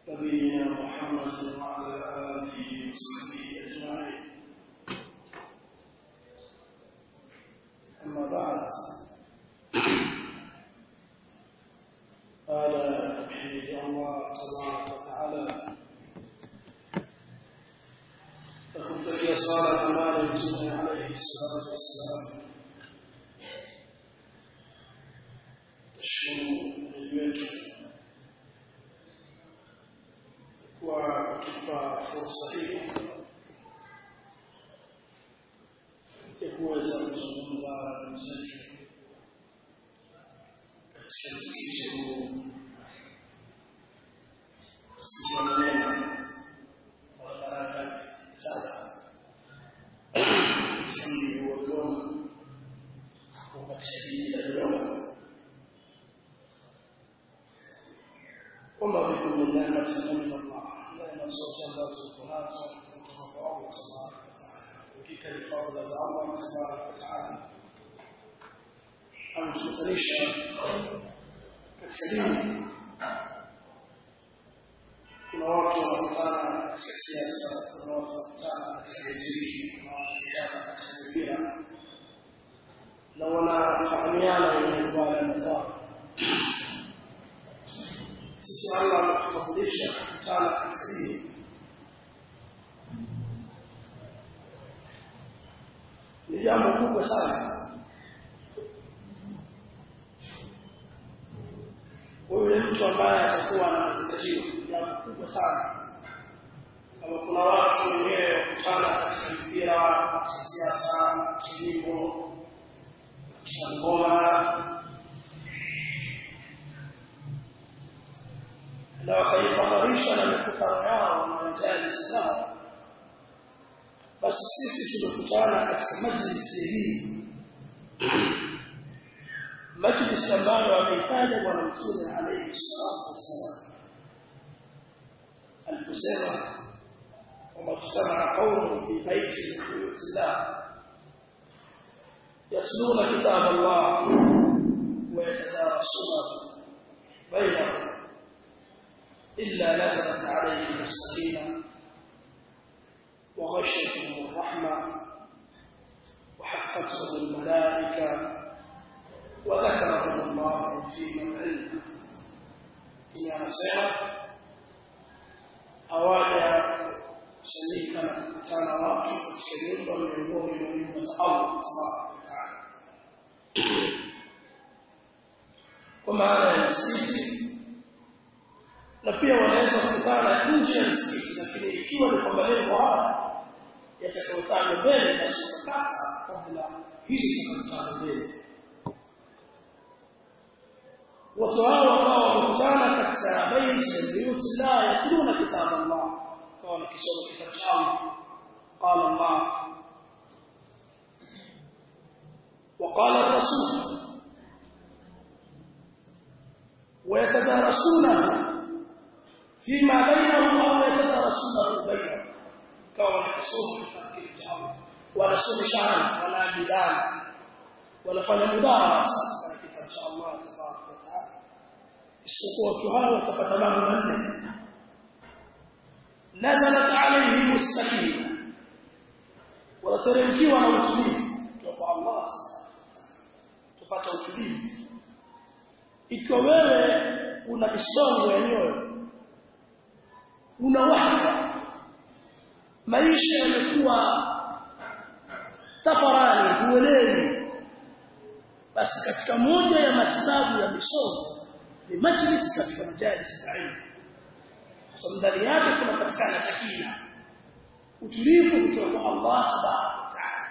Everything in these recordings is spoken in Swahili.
نبينا محمد وعلى آله وصحبه أجمعين أما بعد قال بحمد الله تبارك وتعالى فكنت في صلاة مال الجمع عليه الصلاة والسلام تشكر الوجه kutupa fursa hii ya kuweza kuzungumza na mzetu katika msikiti huu msikiti wa maneno wa baraka sana msikiti wa Dodoma uko katika jiji la Dodoma kwamba vitu ni neema min Allah neema zote ambazo tuko nazo kutoka kwa Allah tabaraka wa taala hakika ni fadhila za Allah tabaraka wa taala ametutanisha katika dini kuna watu wanakutana katika siasa kuna watu wanakutana katika muziki kuna watu wanakutana katika mpira na wanafahamiana wenye kubala na zao sisi Allah ametufadhilisha kukutana katika dini ni jambo kubwa sana huyu mtu ambaye atakuwa na mazingatio jambo kubwa sana kama kuna watu wenyewe kukutana katika mpira katika siasa katika nyimbo katika ngoma na wakaifadharisha na mikutano yao na majalis zao basi sisi tumekutana katika majlisi hii majlisi ambayo ameitaja bwana mtume alayhi salatu wassalam aliposema kwamba tusamana qaumun fi baiti min buyutillah yasluna kitab Allah wa yatadarasunahu bainahum إلا نزلت عليهم السكينة وغشتهم الرحمة وحفتهم الملائكة وذكرهم الله في من عنده tunasema awaja kusanyika na kukutana watu katika nyumba miongoni mwa nyumba za Allah tabaraka wa taala kwa maana ya msikiti na pia wanaweza kukutana nje ya msikiti lakini ikiwa ni kwamba lengo haya yatakayotajwa mbele basi utakata kabla hizi zitakazotajwa mbele watu hao wakawa wamekutana katika baiti ya buyuti llah yatluna kitab Allah kawa wanakisoma kitabu cha Allah qala Allah وقال الرسول ويتدارسونه فيما بينهم أو يتدرسونه بينهم كون يصوم كتاب الله wanasomeshana wanaambizana wanafanya mudarasa katika kitabu cha Allah tabaraka wa taala isipokuwa watu hao watapata mambo manne nazalat alayhim as-sakina wanateremkiwa na utulivu kutoka kwa Allah tupata utulivu ikiwa wewe una misongo ya nyoyo una wahda maisha yamekuwa tafarani huelewi basi katika moja ya matibabu ya misongo ni majlis katika majalis za ilmu kwa sababu ndani yake kunapatikana sakina utulivu kutoka kwa Allah tabaraka wa taala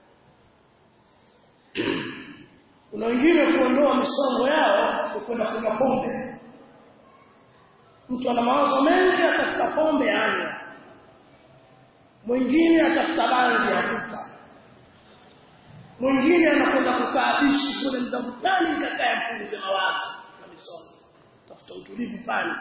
kuna wengine kuondoa misongo yao kwa kwenda kunywa pombe mtu ana mawazo mengi atafuta pombe anywa mwingine atafuta bangi akuta mwingine anakwenda kukaa bishi kule mzangu gani nikakaa mpunguze mawazo na misongo tafuta utulivu pale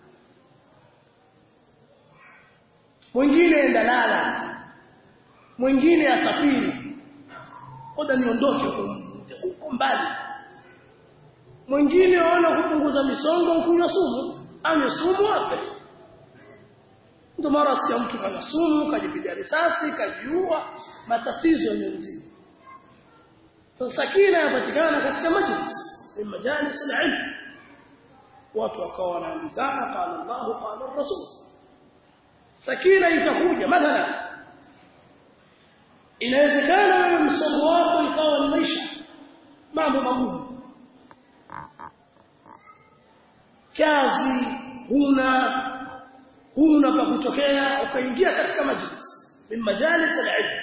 mwingine enda lala mwingine asafiri oda niondoke huko mbali mwingine waona kupunguza misongo kunywa sumu anywe sumu afe ndio mara sikia mtu kana sumu kajipiga risasi kajiua matatizo yamezidi sasa sakina yapatikana katika majlis ni majalis al-ilm watu wakawa wanaambizana qala Allah qala rasul sakina itakuja mathalan inawezekana wewe msongo wako ikawa ni maisha mambo magumu kazi huna huna pa kutokea ukaingia katika majlis min majalis al-ilm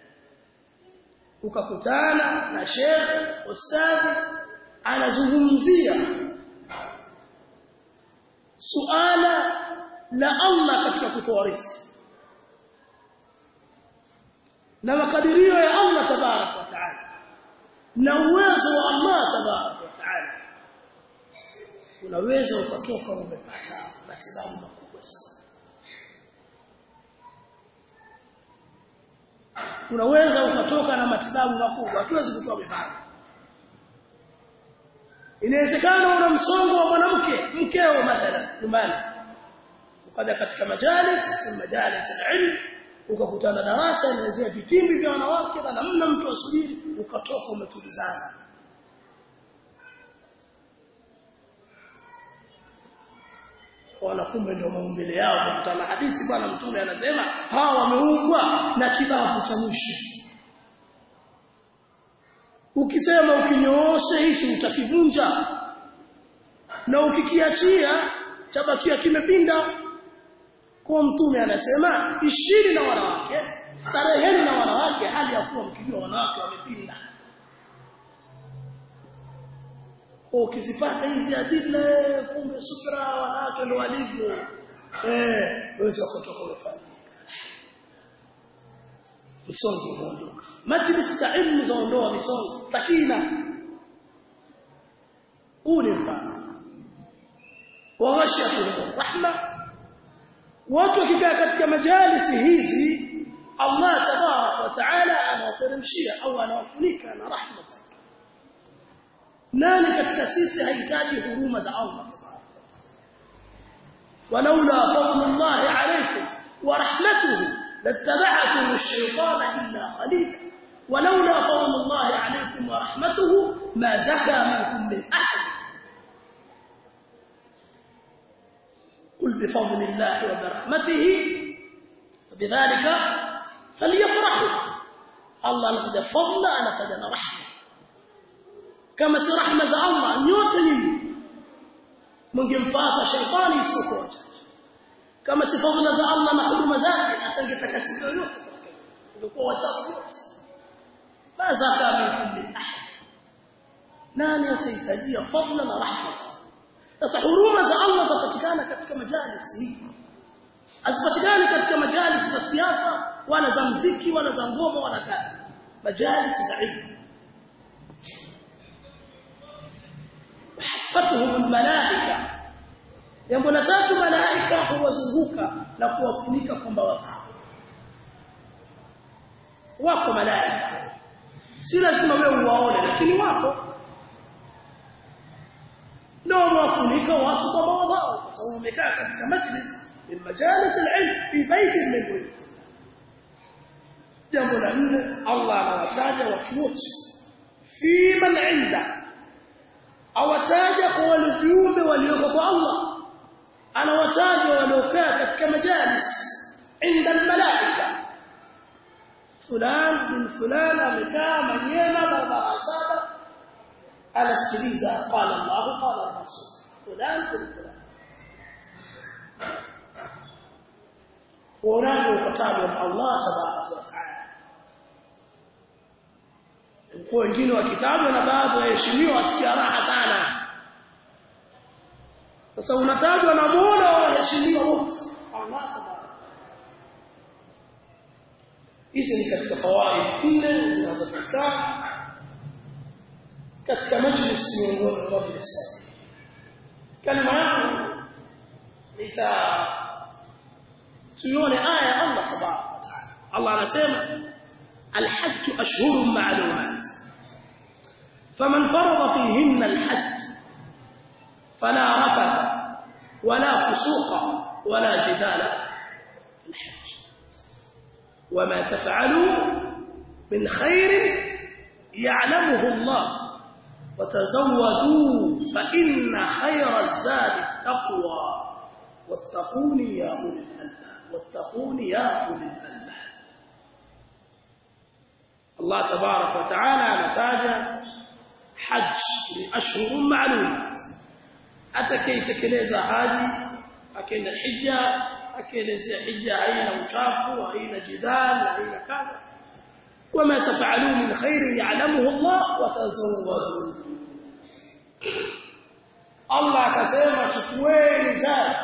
ukakutana na shekhe ustadhi anazungumzia suala la Allah katika kutoa riziki na makadirio ya Allah tabarak wa taala na uwezo wa Allah tabarak wa taala unaweza ukatoka umepata matibabu makubwa sana unaweza ukatoka na matibabu makubwa hatuwezi kutoa mifano inawezekana una msongo wa mwanamke mkeo mathalan nyumbani ukaja katika majalis majalis al-ilm ukakutana darasa inaelezea vitimbi vya wanawake na namna mtu asubiri ukatoka umetulizana wana kumbe ndio maumbile yao kukutana hadithi bwana mtume anasema hawa wameumbwa na kibavu cha mwisho ukisema ukinyooshe hichi utakivunja na ukikiachia chabakia kimepinda kwa mtume anasema ishini na wanawake stareheni na wanawake hali ya kuwa mkijua wanawake wamepinda ukizipata hizi adila kumbe subra wanawake ndio walivyo eh wewe ukotoka umefanya misongo umeondoka majlis za ilmu zaondoa misongo sakina huu ni mfano wa ghashiyatu rahma watu wakikaa katika majalisi hizi Allah tabarak wa taala anawateremshia au anawafunika na rahma zake nani katika sisi hahitaji huruma za Allah tabarak walaula fadlullah alaykum wa rahmatuhu لاتبعتم الشيطان إلا قليلا ولولا فضل الله عليكم ورحمته ما زكى منكم من أحد قل بفضل الله وبرحمته فبذلك فليفرحوا الله نتجى فضل أنا تجى رحمة كما سي رحمة الله نيوت نيني منgemfuata shetani isipokuacha kama si fadhila za Allah na huruma zake asangetakasika yote katika ingekuwa wachafu wote baza kama kulli ahad nani asihitajia fadhila na rahma sasa huruma za Allah zapatikana katika majalis hii asipatikane katika majalis za siasa wala za mziki wala za ngoma wala kadha majalis za ilmu hafatuhum almalaika jambo la tatu malaika huwazunguka na kuwafunika kwa mbawa zao wako malaika si lazima wewe uwaone lakini wako ndio wafunika watu kwa mbawa zao kwa sababu wamekaa katika majlis min majalis al-ilm fi baiti min buyut jambo la nne Allah anawataja watu wote fi man inda awataja kwa wale viumbe walioko kwa Allah anawataja waliokaa katika majalis inda almalaika fulan bin fulan amekaa manyema barabara saba anasikiliza qala Allah qala rasul fulan bin fulan uonaje ukatajwa na Allah tabaraka wa taala kwa wengine wakitajwa na baadhi waheshimiwa wasikia raha sana sasa unatajwa na Mola wa waheshimiwa wote Allah tabaraka hizi ni katika fawaid nne zinazopatikana katika majlis miongoni mwa majlis kalima yangu nita tuione aya ya Allah tabaraka wa taala Allah anasema الحج أشهر معلومات فمن فرض فيهن الحج فلا رفث ولا فسوق ولا جدال الحج وما تفعلوا من خير يعلمه الله وتزودوا فإن خير الزاد التقوى واتقون يا أولي الألباب واتقون يا أولي الألباب الله تبارك وتعالى نتاج حج لأشهر معلومات atakayetekeleza haji akaenda hija akaelezea hija haina uchafu haina jidal haina kadha wama tafaalu min khairin ya'lamuhu Allah wa tazawwadu Allah akasema chukueni zadi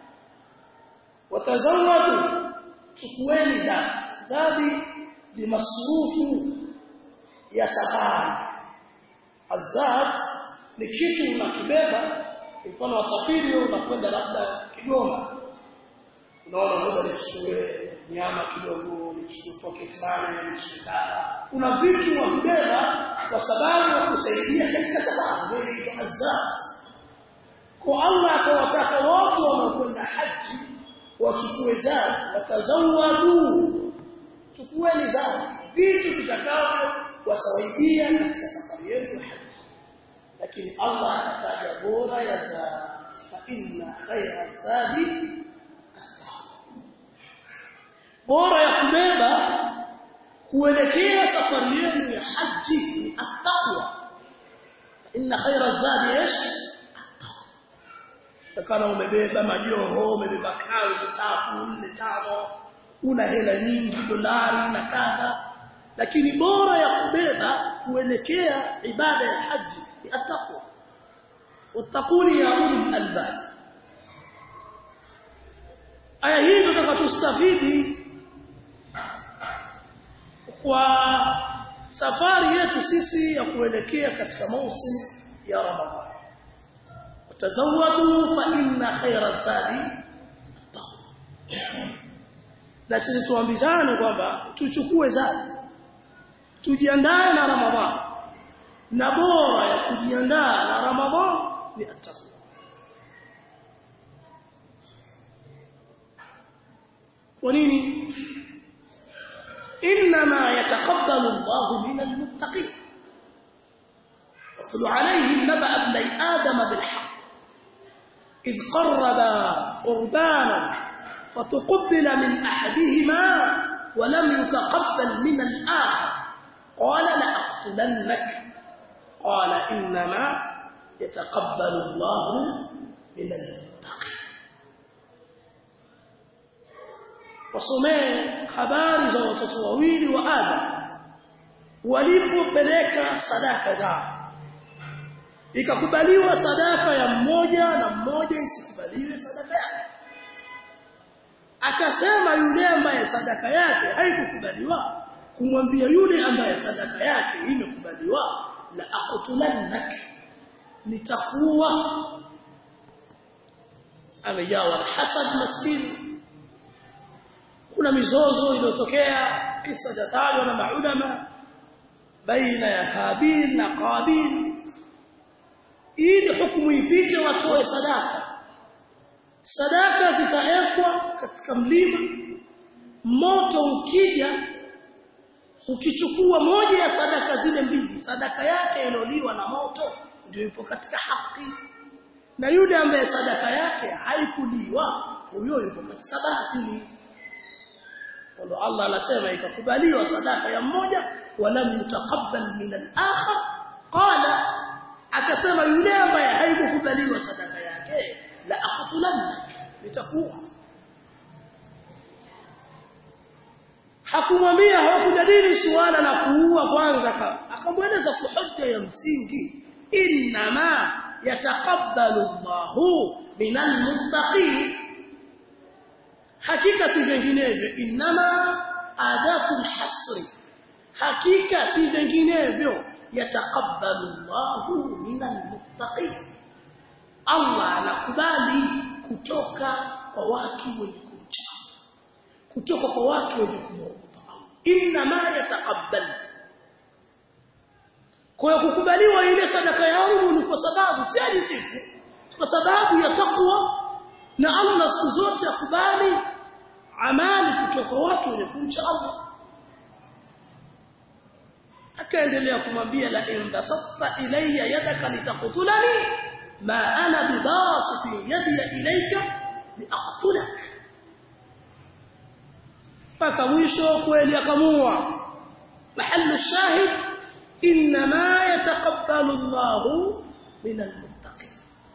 watazawwadu chukueni zadi zadi ni masrufu ya safari azad ni kitu unakibeba mfano wasafiri unakwenda labda Kigoma unaona ngoja nichukue nyama kidogo nichukue pocket money nichukue kuna vitu wabeba kwa sababu ya kusaidia katika sababu ndio inaitwa azad kwa Allah akawataka wote wanaokwenda haji wachukue zadi watazawadu chukueni zadi vitu vitakavyo wasaidia katika safari yenu ya haji lakini Allah anataja bora ya zadi fa inna khayra zadi bora ya kubeba kuelekea safari yenu ya haji ni attaqwa inna khayra zadi ish sakana umebeba majoho umebeba kanzu tatu nne tano una hela nyingi dolari na kadha lakini bora ya kubeba kuelekea ibada ya haji ni attaqwa wattaquni ya ulul albab aya hii tutakatustafidi kwa safari yetu sisi ya kuelekea katika mausim ya Ramadhan tazawwadu fa inna khayra zadi na sisi tuambizane kwamba tuchukue zadi tujiandae na Ramadhan na bora ya kujiandaa na Ramadhan ni attaqwa kwa nini انما يتقبل الله من المتقين واتل عليهم نبأ ابني آدم بالحق إذ قربا قربانا فتقبل من أحدهما ولم يتقبل من الآخر قال لأقتلنك قال إنما يتقبل الله من المتقين wasomee habari za watoto wawili wa Adam walipopeleka sadaka zao ikakubaliwa sadaka ya mmoja na mmoja isikubaliwe sadaka yake akasema yule ambaye sadaka yake haikukubaliwa kumwambia yule ambaye sadaka yake imekubaliwa la aqtulannak nitakuwa amejawa na hasad maskini kuna mizozo iliyotokea kisa cha tajwa na maulama baina ya Habil na Qabil ili hukumu ipite watoe sadaka sadaka zitaekwa katika mlima moto ukija ukichukua moja ya sadaka zile mbili sadaka yake iloliwa na moto ndio ipo katika haki na yule ambaye sadaka yake haikuliwa huyo yupo katika batili ndio Allah anasema ikakubaliwa sadaka ya mmoja wala mutaqabbal min al-akhar qala akasema yule ambaye haikukubaliwa sadaka yake la aqtulannak nitakuwa hakumwambia hawakujadili suala la kuua kwanza akamweleza kwa hoja ya msingi inma yataqabbalu Allahu minal muttaqin hakika si vinginevyo inama adatul hasri hakika si vinginevyo yataqabbalu Allahu minal muttaqin Allah anakubali kutoka kwa watu wenye kumcha kutoka kwa watu wenye kumwogopa Allah inama yataqabbal kwa kukubaliwa ile sadaka yangu ni kwa sababu si ajisifu kwa sababu ya takwa na Allah siku zote akubali amali kutoka watu wenye kumcha Allah akaendelea kumwambia la in basatta ilayya yadaka litaqtulani ma ana bibasiti yadi ilayka liaqtulak mpaka mwisho kweli akamua mahallu shahid inma yataqabbalu Allahu min almuttaqin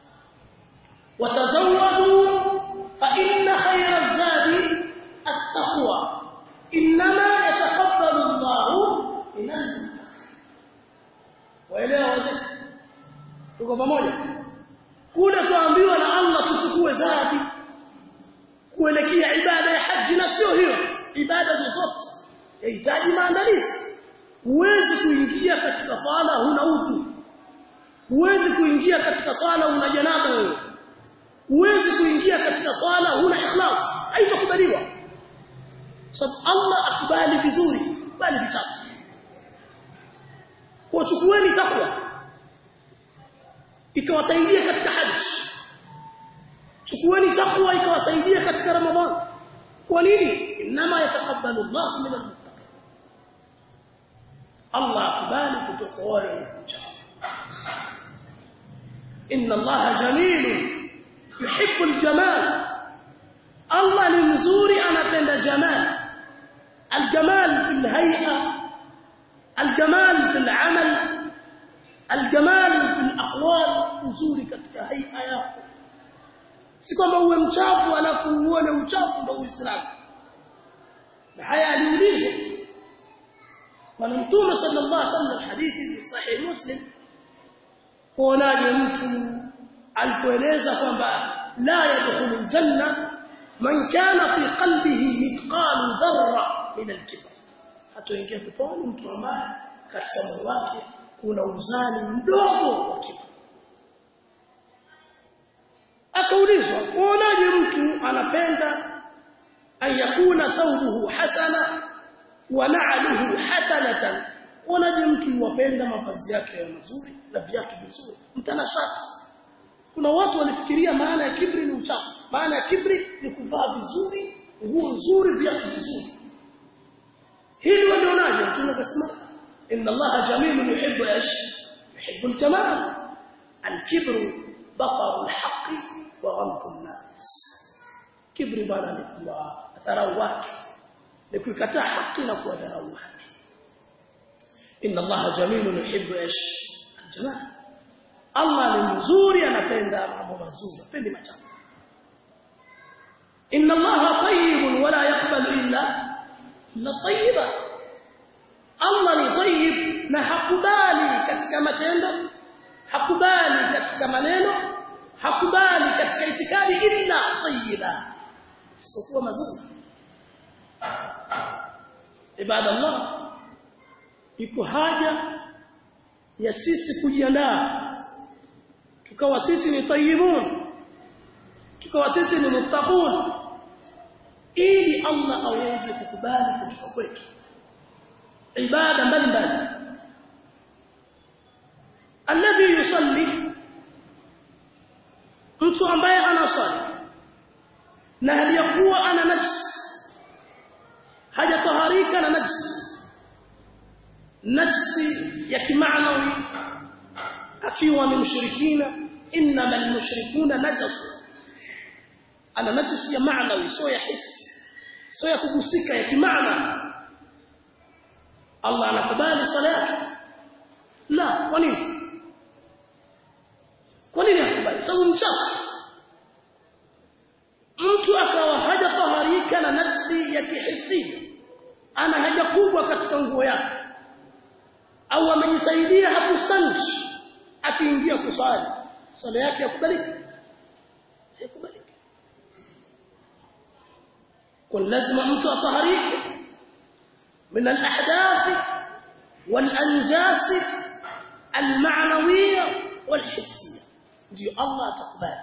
watazawwadu fa inna khayra az-zadi at-taqwa inma yataqabbalu Allahu min almuttaqin waelewa wazee tuko pamoja kule tuambiwa na Allah tuchukue zadi kuelekea ibada ya haji na sio hiyo ibada zozote yahitaji maandalizi huwezi kuingia katika sala huna udhu huwezi kuingia katika sala una janaba wewe huwezi kuingia katika sala huna ikhlas haitakubaliwa sababu Allah akubali vizuri bali vichafu kwa chukueni takwa ikawasaidia katika haji chukueni takwa ikawasaidia katika ramadhani kwa nini inma yatakabbalu Allah min almuttaqin Allah akubali kutoka wale wanaokucha inna Allah jamil yuhibbu aljamal Allah ni mzuri anapenda jamal aljamal fil hay'a الجمال في العمل الجمال في الاقوال nzuri katika haia yako si kwamba uwe mchafu alafu uone uchafu ndio uislamu na haya aliulizwa bwana mtume sallallahu alaihi wasallam hadithi fi sahih muslim kuonaje mtu alipoeleza kwamba la yadkhulu aljanna man kana fi qalbihi mithqalu dharra min alkibr hatoingia peponi mtu ambaye katika moyo wake kuna uzani mdogo wa kiburi akaulizwa uonaje mtu anapenda an yakuna thawbuhu hasana wa na'luhu hasanatan uonaje mtu yuwapenda mavazi yake ya mazuri na viatu vizuri mtanashati kuna watu walifikiria maana ya kibri ni uchafu maana ya kibri ni kuvaa vizuri nguo nzuri viatu vizuri hili walionaje mtume akasema inna allaha jamilun yuhibbu ash yuhibbu aljamal alkibru baqaru alhaqi wa ghamtu an-nas kibri bana ni kuwa dharau watu ni kuikataa haki na kuwadharau watu inna allaha jamilun yuhibbu ash aljamal Allah ni mzuri anapenda mambo mazuri apendi machafu inna allaha tayyibun wala yaqbalu illa na tayyiba Allah ni tayyib na hakubali katika matendo hakubali katika maneno hakubali katika itikadi illa tayyiba isipokuwa mazuri ibadallah iko haja ya sisi kujiandaa tukawa sisi ni tayyibun tukawa sisi ni muttaqun ili Allah aweze kukubali kutoka kwetu ibada mbalimbali alladhi yusalli mtu ambaye anasali na hali ya kuwa ana najis hajataharika na najis najisi ya kimaanawi akiwa ni mshirikina innama almushrikuna najasu ana najisi ya maanawi sio ya hisi sio ya kugusika ya kimaana Allah anakubali sala yake la kwa nini kwa nini anakubali sababu mchafu mtu akawa hajataharika na nafsi ya kihisia ana haja kubwa katika nguo yake au amejisaidia hakustanji akiingia kusali sala yake yakubaliki haikubaliki kwa lazima mtu ataharike من الأحداث والأنجاس المعنوية والحسية ndio Allah atakubali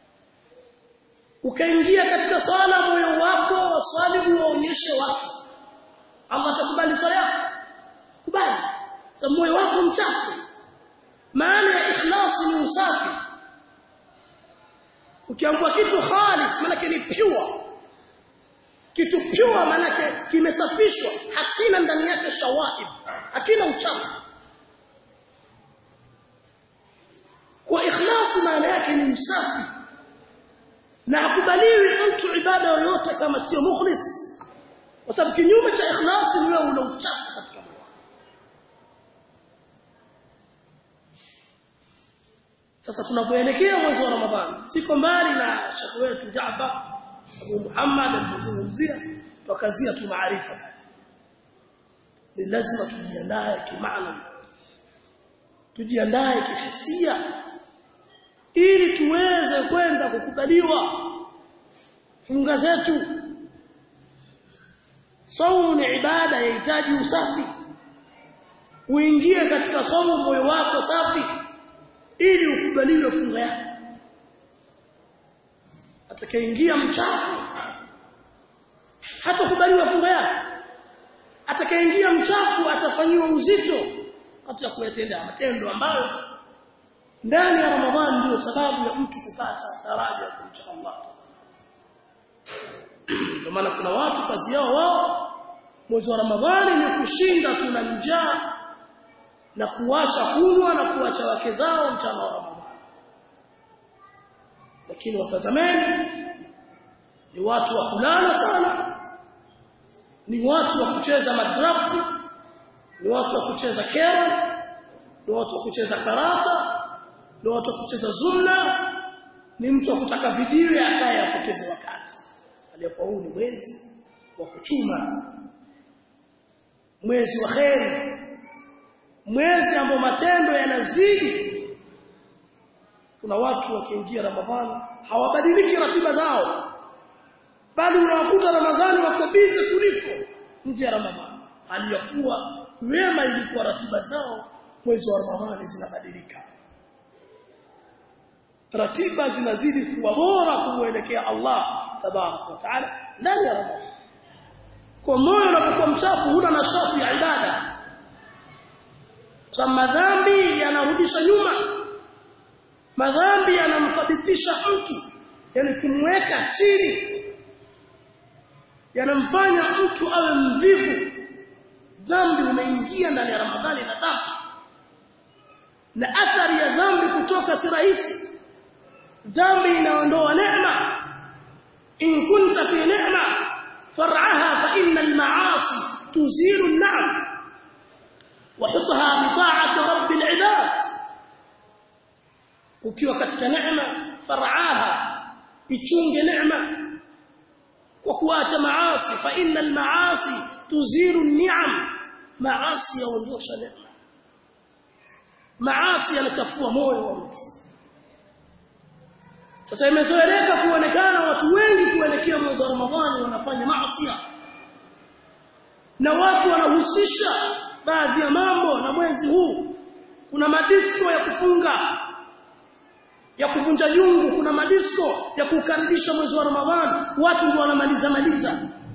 ukaingia katika swala moyo wako waswali uonyeshe watu Allah atakubali swala yako kubali sababu moyo wako mchafu maana ya ikhlasi ni usafi ukiambua kitu khalis maana ni pure kitu pure manake kimesafishwa hakina ndani yake shawaib hakina uchafu kwa ikhlasi maana yake ni msafi na hakubaliwi mtu ibada yoyote kama sio mukhlis kwa sababu kinyume cha ikhlasi ni wewe una uchafu katika moyo sasa tunapoelekea mwezi wa Ramadhani siko mbali na shekhi wetu Jaafar Abu Muhammad alizungumzia tukazia tu maarifa ni lazima tujiandae kimaana tujiandae kihisia ili tuweze kwenda kukubaliwa funga zetu saumu ni ibada yahitaji usafi uingie katika saumu moyo wako safi ili ukubaliwe funga yako atakayeingia mchafu hatakubaliwa funga yake atakayeingia mchafu atafanyiwa uzito katika kuyatenda matendo ambayo ndani ya Ramadhani ndio sababu ya mtu kupata daraja ya kumcha Allah kwa maana kuna watu kazi yao wao mwezi wa Ramadhani ni kushinda tuna njaa na kuacha kunywa na kuacha wake zao mchana wa Ramadhani lakini watazameni ni watu wa kulala sana ni watu wa kucheza madrafti ni watu wa kucheza kera ni watu wa kucheza karata ni watu wa kucheza zumna ni mtu wa kutaka video akaye apoteze wakati aliyokuwa huu ni mwezi wa kuchuma mwezi wa kheri mwezi ambao matendo yanazidi kuna watu wakiingia ramadhani hawabadiliki ratiba zao bali unawakuta ramadhani wako bize kuliko nje ya ramadhani hali ya kuwa wema ilikuwa ratiba zao mwezi wa ramadhani zinabadilika ratiba zinazidi kuwa bora kumwelekea Allah tabarak wa taala ndani ya ramadhani kwa moyo unapokuwa mchafu huna nashati ya ibada kwa madhambi yanarudisha nyuma madhambi yanamthabitisha mtu yani kumweka chini yanamfanya mtu awe mvivu dhambi umeingia ndani ya ramadhani na dhambi na athari ya dhambi kutoka si rahisi dhambi inaondoa neema in kunta fi neema far'aha fa inna al-ma'asi tuzilu an-na'am وحطها بطاعة رب العباد ukiwa katika neema faraaha ichunge neema kwa kuacha maasi fa innal maasi tuziru ni'am maasi yaondosha neema maasi yanachafua moyo wa mtu sasa imezoeleka kuonekana watu wengi kuelekea mwezi wa Ramadhani wanafanya maasi na watu wanahusisha baadhi ya mambo na mwezi huu kuna madisko ya kufunga ya kuvunja jungu kuna madisko ya kukaribisha mwezi wa Ramadhani watu ndio wanamaliza maliza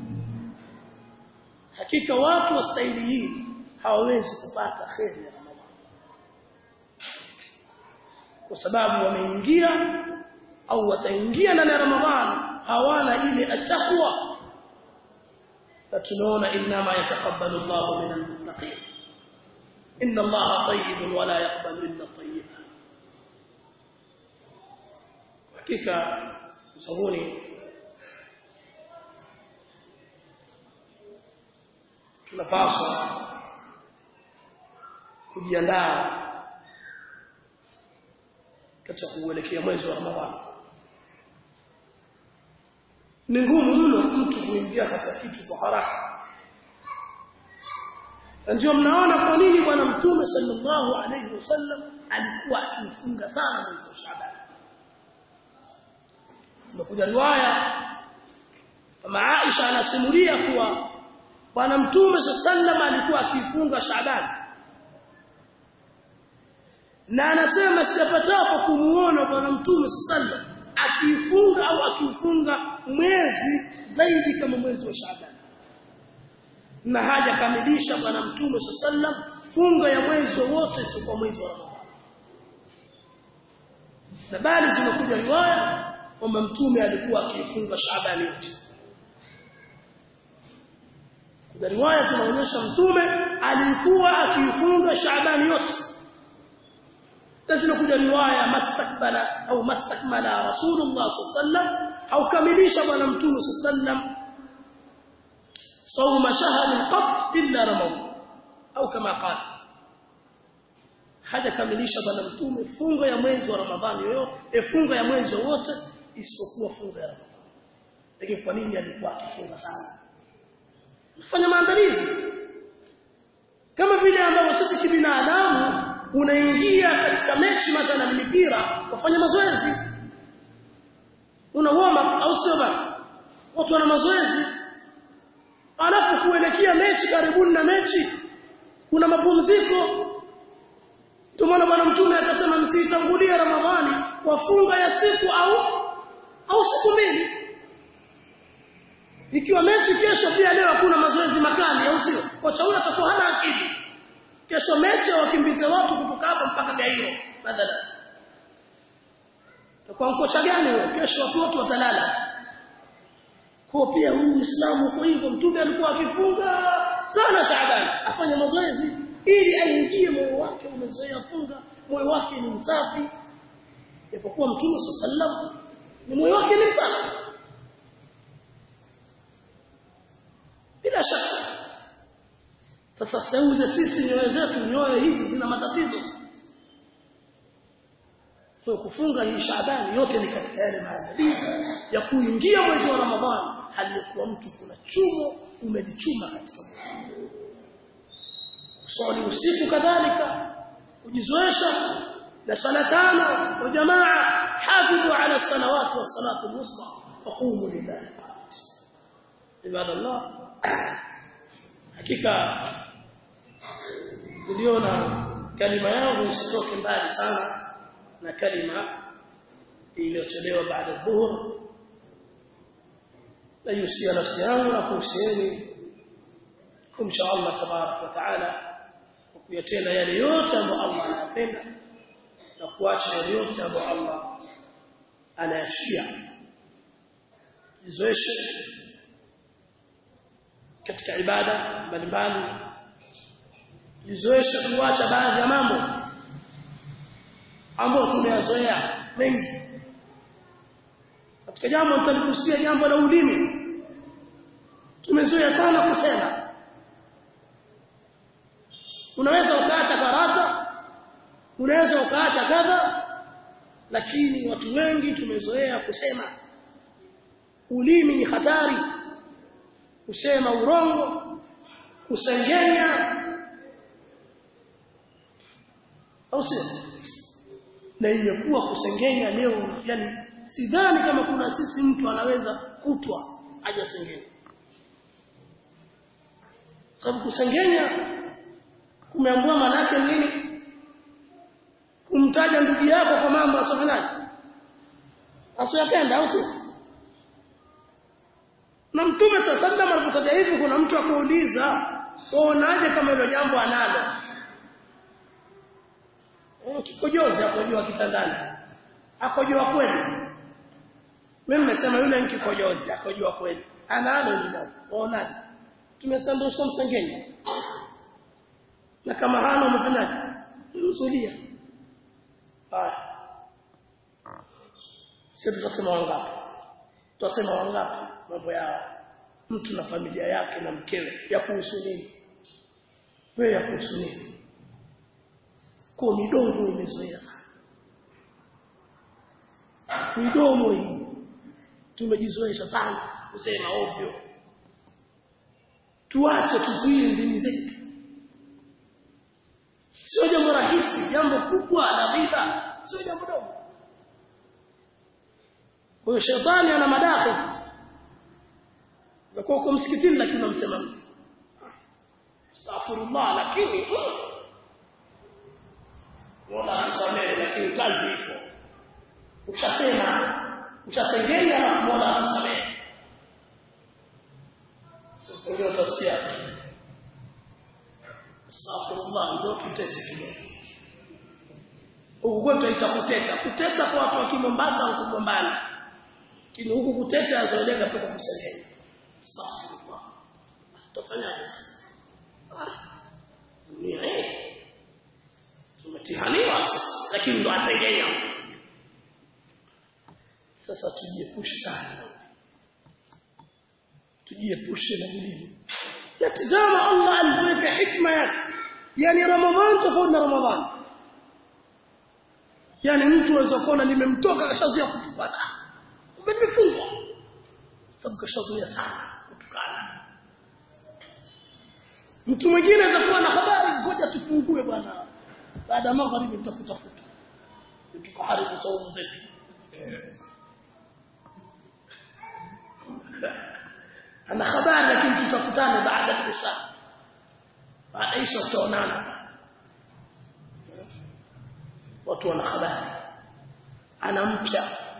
hakika watu wa staili hii hawawezi kupata kheri ya Ramadhani kwa sababu wameingia au wataingia ndani ya Ramadhani hawana ile atakwa na tunaona inma yataqabbalu Allahu minal muttaqin inna Allaha tayyibun wa la yaqbalu illa tayyiba hakika sabuni tunapaswa kujiandaa katika kuelekea mwezi wa Ramadhani ni ngumu mno mtu kuingia katika kitu kwa haraka na ndio mnaona kwa nini bwana mtume sallallahu alayhi wasallam alikuwa akifunga sana mwezi wa Shaaban zimekuja riwaya kama Aisha anasimulia kuwa bwana mtume sallallahu alikuwa akifunga Shaaban na anasema sijapatapo kumuona bwana mtume sallallahu akifunga au akiufunga mwezi zaidi kama mwezi wa Shaaban na haja kamilisha bwana mtume sallam funga ya mwezi wote sio kwa mwezi wa Ramadhani na bali zimekuja riwaya kwamba mtume alikuwa akifunga Shaaban yote kuna riwaya zinaonyesha mtume alikuwa akifunga Shaaban yote na zinakuja riwaya mastakbala au mastakmala Rasulullah sallam au kamilisha bwana mtume sallam صوم شهر قط الا رمضان au kama qala hajakamilisha bwana mtume funga ya mwezi wa Ramadhani yoyote e funga ya mwezi wote isipokuwa funga ya Ramadhani lakini kwa nini alikuwa akifunga sana nafanya maandalizi kama vile ambavyo sisi kibinadamu unaingia katika mechi mathalan mipira kufanya mazoezi una warm up au sio bana watu wana mazoezi alafu kuelekea mechi karibuni na mechi kuna mapumziko ndio maana bwana mtume akasema msitangulie ramadhani wafunga ya siku au au siku mbili ikiwa mechi kesho pia leo hakuna mazoezi makali au sio kocha huyo atakuwa hana akili kesho mechi wakimbize watu kutoka hapa mpaka Gairo badala kwa kocha gani huyo kesho watu wote watalala kwa pia huu Uislamu kwa hivyo mtume alikuwa akifunga sana Shaaban afanye mazoezi ili aingie moyo wake umezoea funga moyo wake ni msafi japokuwa mtume sallam ni moyo wake ni msafi bila shaka sasa seuze sisi nyoyo zetu nyoyo hizi zina matatizo kwa kufunga hii Shaaban yote ni katika yale maandalizi ya kuingia mwezi wa Ramadhani hali ya kuwa mtu kuna chumo umejichuma katika mwezi kusali usiku kadhalika kujizoesha na sala tano wa jamaa hafidhu ala salawati was salatu al-wusta wa qumu lillahi ibadallah hakika niliona kalima yangu isitoke mbali sana na kalima iliyotolewa baada dhuhur na yusia nafsi yangu na kuhusieni kumcha Allah tabarak wa taala kwa kuyatenda yale yote ambayo Allah anayapenda na kuacha yale yote ambayo Allah anayachukia jizoeshe katika ibada mbalimbali jizoeshe kuacha baadhi ya mambo ambayo tumeyazoea mengi katika jambo nitalikusia jambo la ulimi tumezoea sana kusema unaweza ukaacha karata unaweza ukaacha kadha lakini watu wengi tumezoea kusema ulimi ni hatari kusema urongo kusengenya au sio na imekuwa kusengenya leo yani sidhani kama kuna sisi mtu anaweza kutwa hajasengenya sababu kusengenya kumeambua manake nini kumtaja ndugu yako kwa mambo asofanyaje asiyapenda au sio na mtume sallallahu alipotaja hivi kuna mtu akauliza unaje kama hilo jambo analo kikojozi akojoa kitandani akojoa kweli mimi nimesema yule ni kikojozi akojoa kweli analo ni nani unaje tumesandosha msengenya na kama hana umefanyaje usulia haya sio tutasema wangapi tutasema wangapi mambo yao mtu na familia yake na mkewe ya kuhusu nini wewe ya kuhusu nini kwa midomo imezoea sana midomo hii tumejizoesha sana kusema ovyo tuache tuzuie ndimi zetu sio jambo rahisi jambo kubwa la ghaiba sio jambo dogo kwa hiyo shetani ana madakhili za kuwa uko msikitini lakini unamsema mtu astaghfirullah lakini Mola tusamehe lakini kazi ipo ushasema ushasengenya na Mola tusamehe ndio utasikia astaghfirullah ndio tutete kidogo huku kwetu itakuteta kuteta kwa watu wa Kimombasa au kugombana lakini huku kuteta azoeleka kwa kusengenya astaghfirullah utafanyaje sasa dunia eh tumetihaniwa sasa lakini ndo ataendelea sasa tujiepushe sana tujiepushe na ulimi na tazama Allah aliweka hikma yake yani ramadhan tofauti na ramadhan yani mtu anaweza kuona limemtoka kashazoea kutukana kumbe nimefungwa sababu kashazoea sana kutukana mtu mwingine anaweza kuwa na habari ngoja tufungue bwana baada ya magharibi tutakutafuta tukaharibu saumu zetu ana habari lakini tutakutana baada ya isha baada isha tutaonana watu wana habari anamcha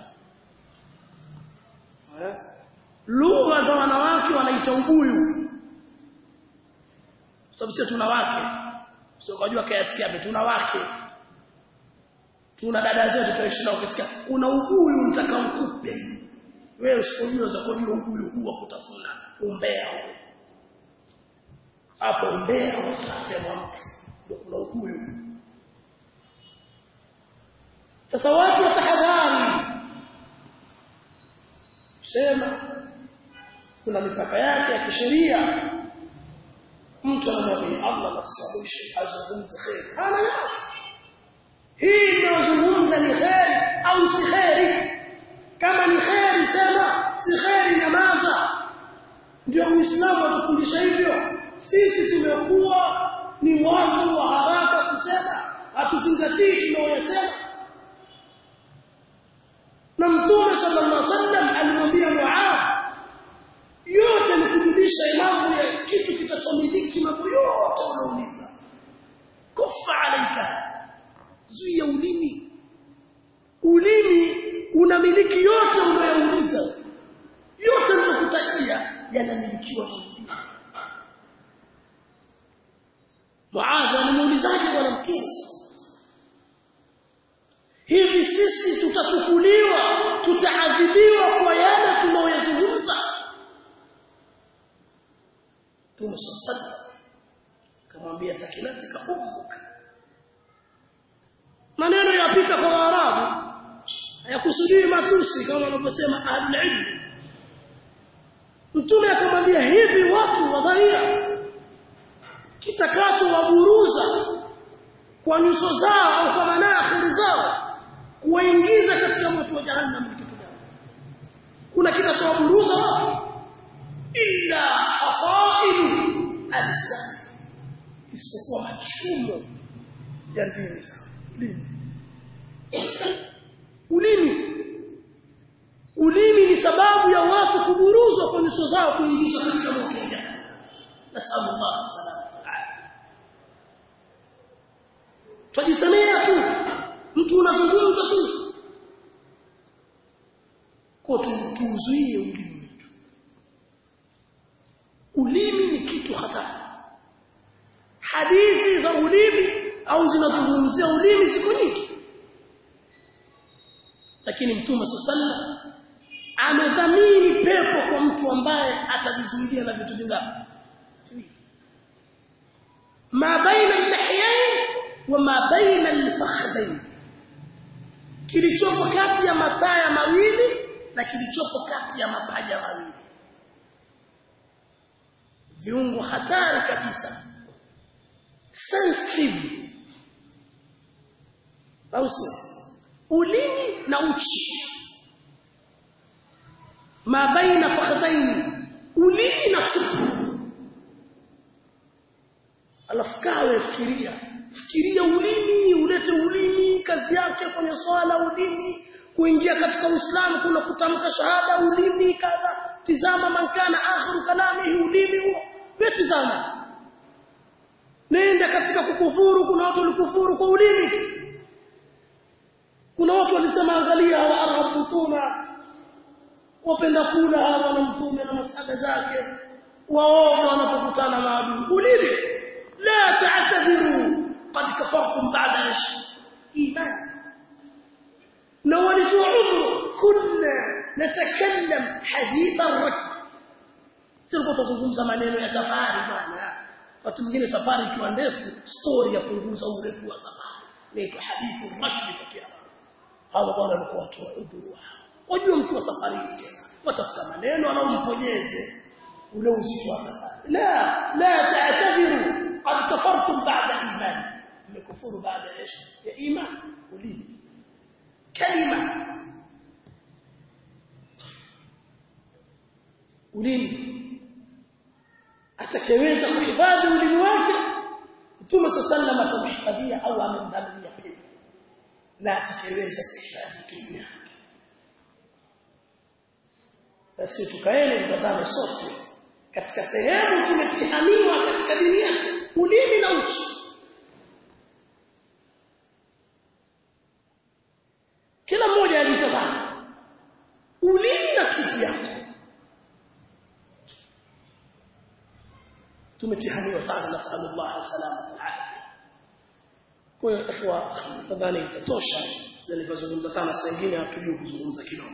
lugha za wanawake wanaita ubuyu sababu sisi tuna wake sio kujua kayasikia tuna wake tuna dada zetu tunaishi nao ukisikia una ubuyu mtaka mkupe wewe usipojua za kujua ubuyu huwa kutafuna umbea huo hapo umbea utasema mtu ndio kuna ubuyu sasa watu watahadhari sema kuna mipaka yake ya kisheria mtu anamwambia Allah nasababishe azungumze khair ana yazi hii inayozungumza ni khair au si khair kama ni khair sema si khair nyamaza ndio uislamu atufundisha hivyo sisi tumekuwa ni watu wa haraka kusema hatuzingatii tunaoyasema na mtume sallallahu alaihi wasallam alimwambia Muadh yote ni kujulisha mambo ya kitu kitachomiliki mambo yote unauliza kufa alaika zuia ulimi ulimi unamiliki yote unayouliza yote ninakutajia yanamilikiwa na ulimi Muadh alimuulizaje bwana mtume hivi sisi tutachukuliwa tutaadhibiwa kwa yale tunaoyazungumza Mtume sallallahu kamwambia thakilatika ummuka maneno yapita kwa Waarabu hayakusudii matusi kama wanavyosema ahlul Mtume akamwambia hivi watu wadhaia kitakacho waburuza kwa nyuso zao au kwa manakhiri zao kuwaingiza katika moto wa jahannam ni kitu gani kuna kinachowaburuza watu illa hasaidu alislam isipokuwa machumo ya ndimi zao ulimi ulimi ulimi ni sababu ya watu kuburuzwa kwa nyuso zao kuingizwa katika moto wa jahannam nasallallahu salama twajisemea tu mtu unazungumza tu kwa tuuzuie ulimi wetu ulimi ni kitu hatari hadithi za ulimi au zinazungumzia ulimi siku nyingi lakini mtume sallallahu amedhamini pepo kwa mtu ambaye atajizuilia na vitu vingapi ma baina al-lihyayn wa ma baina al-fakhdayn kilichopo kati ya mataya mawili na kilichopo kati ya mapaja mawili viungo hatari kabisa sensitive au sio ulimi na uchi ma baina fakhdayn ulimi na tupu alafu kawe fikiria fikiria ulimi ulete ulimi kazi yake kwenye swala ulimi kuingia katika Uislamu kuna kutamka shahada ulimi kadha tizama mankana akhiru kalamihi ulimi huo tizama nenda katika kukufuru kuna watu walikufuru kwa ulimi kuna watu walisema angalia hawa arabutuna wapenda kula hawa na mtume na masahaba zake waoga wanapokutana maadui ulimi la ta'tadhiru qad kafartum ba'da ish iman na walitoa udhuru kunna natakallam hadith ar-rakb sio kwa kuzungumza maneno ya safari bwana wakati mwingine safari ikiwa ndefu story ya punguza urefu wa safari inaitwa hadithu rajuli kwa kiarabu hawa bwana walikuwa watu wa udhuru wao wajua mkiwa safari tena watafuta maneno anaomponyeze ule uzito wa safari la la ta'tadhiru qad kafartum ba'da iman mmekufuru baada ya iman ulimi kalima ulimi atakayeweza kuhifadhi ulimi wake Mtume sallallahu atamhifadhia au amemdhaminia pepo na atakayeweza kuhifadhi ulimi wake basi tukaeni mtazame sote katika sehemu tumetihaniwa katika dini yetu ulimi na uchi kila mmoja ajitazame ulimi na chupi yako tumetihaniwa sana na sallallahu salama alafia kwa hiyo ikhwa nadhani itatosha nilipozungumza sana saa nyingine hatujui kuzungumza kidogo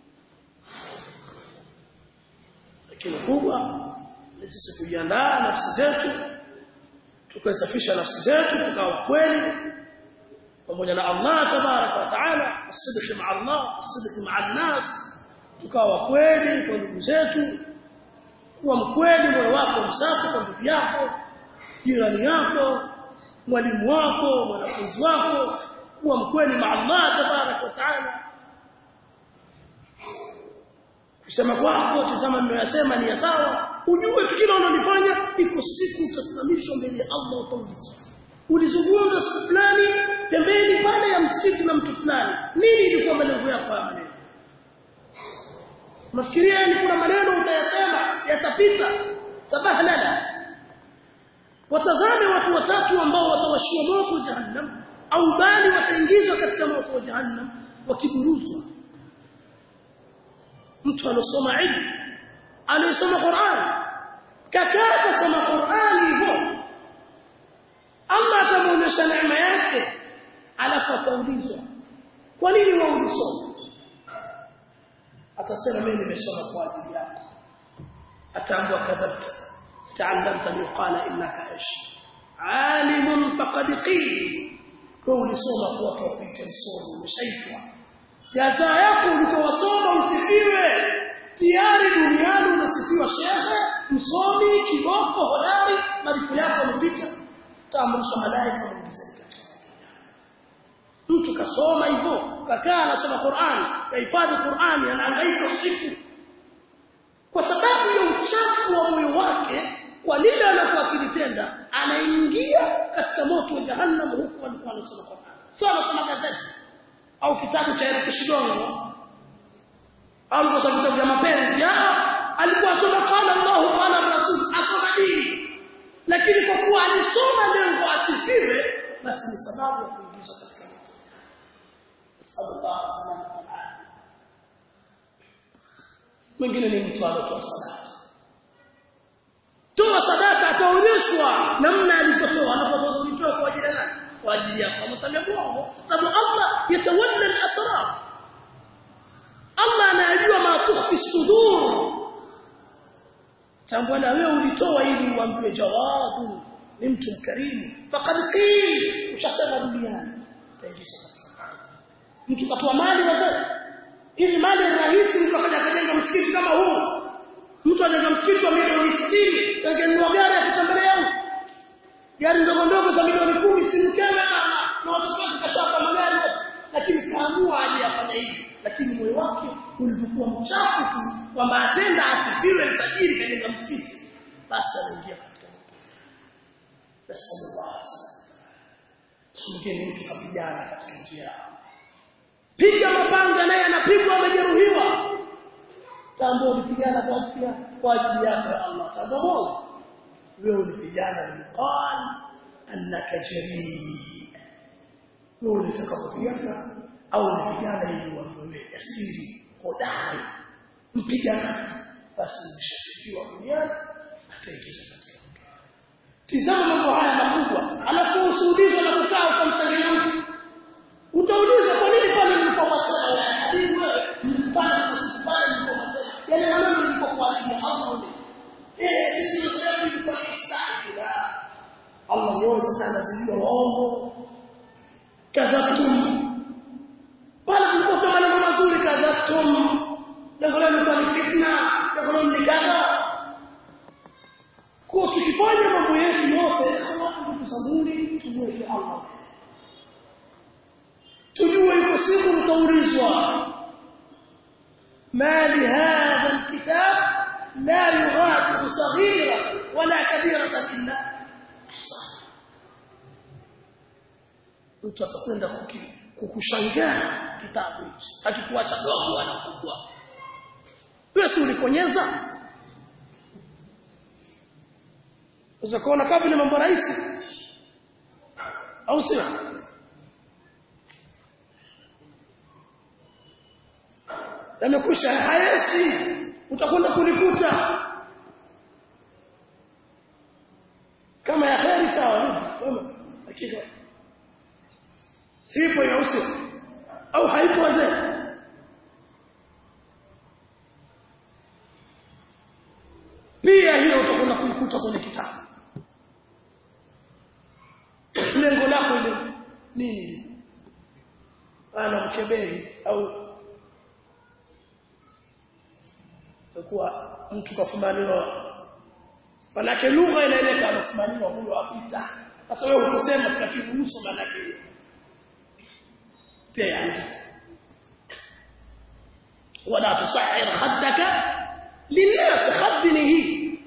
lakini kubwa ni sisi kujiandaa nafsi zetu tukaisafisha nafsi zetu tukawa kweli pamoja na Allah tabaraka wa taala asidiki ma Allah asidiki ma nas tukawa kweli kwa ndugu zetu kuwa mkweli moyo wako msafi kwa ndugu yako jirani yako mwalimu wako mwanafunzi wako kuwa mkweli ma Allah tabaraka wa taala kusema kwako tazama ninayosema ni ya sawa ujue tukio unalofanya iko siku utasimamishwa mbele ya Allah utaulizwa ulizungumza siku fulani pembeni pale ya msikiti na mtu fulani nini ilikuwa malengo yako ya maneno Nafikiria ni kuna maneno utayasema yatapita sabaha lala watazame watu watatu ambao watawashia moto jahannam au bali wataingizwa katika moto wa jahannam wakiburuzwa mtu alosoma ilmu aliyesoma Qur'an kakaa kusoma Qur'an hivyo Allah atamuonyesha neema yake alafu ataulizwa kwa nini wewe ulisoma atasema mimi nimesoma kwa ajili yako ataambua kadhabta ta'allamta liqala innaka ish alimun faqad qil wewe ulisoma kwa tawpita msomi umeshaitwa jaza yako ulikowasoma usifiwe tayari duniani unasifiwa shehe msomi kiboko hodari malipo yako yamepita taamrisha malaika waongezeke mtu kasoma hivyo kakaa anasoma Qur'an kahifadhi Qur'an anahangaika usiku kwa sababu ya uchafu wa moyo wake kwa lile anakuwa akilitenda anaingia katika moto wa jahannam huku alikuwa anasoma Qur'an sio anasoma gazeti au kitabu cha Eric Shigongo au kwa vitabu vya mapenzi alikuwa asoma qala Allah qala Rasul asoma dini lakini kwa kuwa alisoma lengo asifiwe basi ni sababu ya kuingizwa katika moto sallallahu alaihi wasallam mwingine ni mtu anatoa sadaka toa sadaka ataonyeshwa namna alipotoa anapotoa ulitoa kwa ajili ya nani kwa ajili yako ametaja mwongo sababu Allah yatawalla al-asrar Allah anajua ma tukhfi sudur tambua na wewe ulitoa ili uambiwe jawabu ni mtu mkarimu faqad qil ushasema duniani taingisha katika mtu katoa mali wazee ili mali rahisi mtu akaja kujenga msikiti kama huu mtu ajenga msikiti wa milioni 60 sangenunua gari ya kutembelea huko gari ndogo ndogo za milioni 10 simkeme na watoto wake kashapa magari yote lakini kaamua aje afanye hivi lakini moyo wake ulivyokuwa mchafu tu kwamba atenda asifiwe tajiri kajenga msikiti basi anaingia katika nasallallahu mwingine mtu kapigana katika njia piga mapanga naye anapigwa amejeruhiwa tambua ulipigana kwa ajili kwa ajili yako ya Allah tambua moja wewe ulipigana liqal annaka jarii wewe ulitaka kupigana au ulipigana ili wewe jasiri hodari mpigana basi umeshasifiwa duniani ataingiza katika tizama mambo haya makubwa alafu usiulizwe na kukaa ukamsangilia mtu utaulizwa kwa nini pale nilipowasema wewe hadithi wewe mpana kusifanya nilipowasema yale maneno nilipokuwa ajili ya Allah eh sisi tunataka kwa ihsani la Allah yote sana sijua waongo kadhabtum pale kulikuwa maneno mazuri kadhabtum lengo lenu kwa fitna lengo lenu ni kadha kwa tukifanya mambo yetu yote ndugu zanguni tumweke Allah tujue yuko siku tutaulizwa ما لهذا الكتاب لا يغادر صغيرة ولا كبيرة إلا mtu atakwenda kukushangaa kitabu hichi akikuacha dogo wala kubwa wewe si ulikonyeza unaweza kuona kama vile mambo rahisi au sio yamekwisha hayeshi utakwenda kulikuta kama ya kheri sawa hivi hakika sipo ya usi au haipo wazee pia hiyo utakwenda kulikuta kwenye kitabu lengo lako ile nini ana mkebeli au itakuwa mtu kafumaniwa manake lugha inaeleka anafumaniwa huyo apita sasa wewe ukosema tunakiruhusu manake pia yaandika wala tusahir khaddaka linnas khaddini hii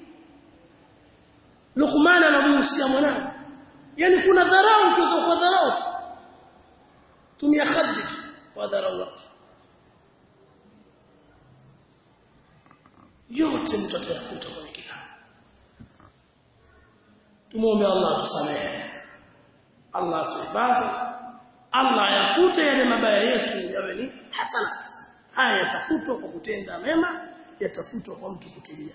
Luqman anamuhusia mwanae yani kuna dharau tuzo kwa dharau tumia khaddi kwa dharau watu yote mtu atayakuta kwenye kitabu tumuombe Allah atusamehe Allah atuhifadhi Allah ayafute yale mabaya yetu yawe ni hasanat haya yatafutwa kwa kutenda mema yatafutwa kwa mtu kutulia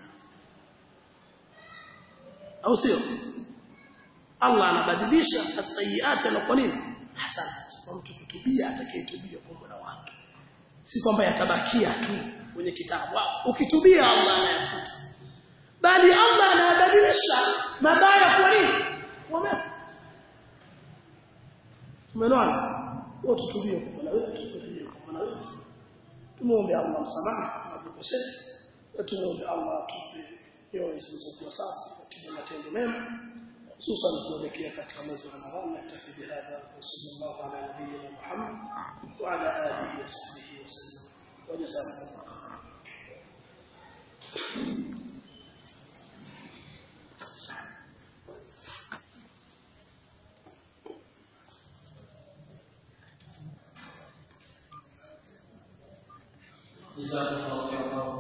au sio Allah anabadilisha as-sayyi'at na kwa nini hasanat kwa mtu kutubia atakayetubia kwa Mola wake si kwamba yatabakia tu kwenye kitabu ukitubia Allah anayafuta bali Allah anabadilisha mabaya kwa nini kwa mema tumeelewana wote tubie kwa Mola wetu tubie kwa Mola wetu tumuombe Allah msamaha tunapokosea na tumuombe Allah atupe nyoyo zilizokuwa safi tupe matendo mema hususan kuelekea katika mwezi wa Ramadhani na tafi bihadha sallallahu ala nabiyyina Muhammad wa ala alihi wa sahbihi wa sallam wa jazakumullah جزاكم الله خيرا